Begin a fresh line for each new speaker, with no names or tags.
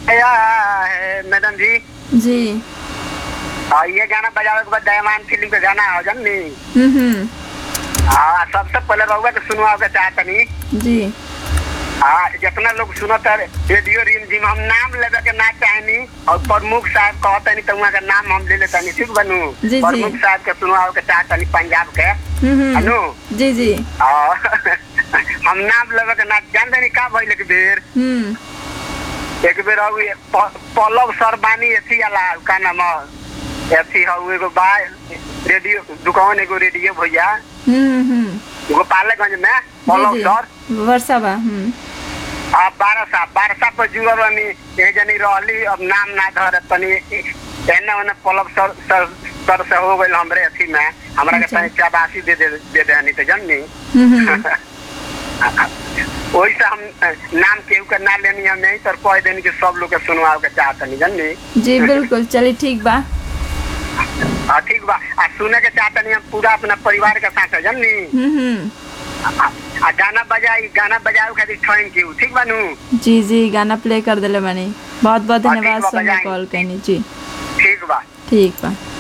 या है मैडम जी
जी
और ये गाना बजावे के बाद दयामान फिल्म के गाना हो जन नी
हम्म हम्म
हाँ सबसे पहले रहुआ के सुनवाओ के चाहतनी
जी
हाँ जितना लोग सुनत है रेडियो रिम जिम हम नाम लेवे के ना चाहनी और प्रमुख साहब कहतनी तो वहाँ का नाम हम ले लेतनी ठीक बनू
जी, जी।
प्रमुख साहब के सुनवाओ के चाहतनी पंजाब के
हम्म
हेलो
हम्म जी जी
और हम नाम लेवे के ना जान तनी का भइल एक बेर
हम्म
एक बेर हउ ये प- पल्लव सरबानी एथी अला का नाम ह? एथी हउ एगो बा रेडियो दुकान एगो रेडियो भैया
हम्म हम्म
गोपालगंज में
जी
पल्लव
जी
सर
वर्षा बा हम्म
अब बारसा बारसा पर जुआ बनी एक जनी रहली अब नाम ना धर तनी एने ओने पल्लव सर सर सर से हो गइल हमरे अथी में हमरा के
अच्छा।
तनी चाबासी दे दे दे देनी तो जननी
हम्म हम्म
वही से हम अ, नाम केहू के ना लेनी हम नहीं तर कह देनी कि सब लोग के सुनवाओ के चाहतनी जननी
जी बिल्कुल चलिए ठीक बा
हाँ ठीक बा आ सुने के चाहतनी हम पूरा अपना परिवार के साथ जननी
हम्म हम्म
आ आ गाना बजाई गाना बजावे खातिर थैंक यू ठीक बानू
जी जी गाना प्ले कर दिले बानी बहुत बहुत
हाँ, ठीक
धन्यवाद
बा,
समय
बजाएं।
कॉल करनी जी
ठीक बा
ठीक बा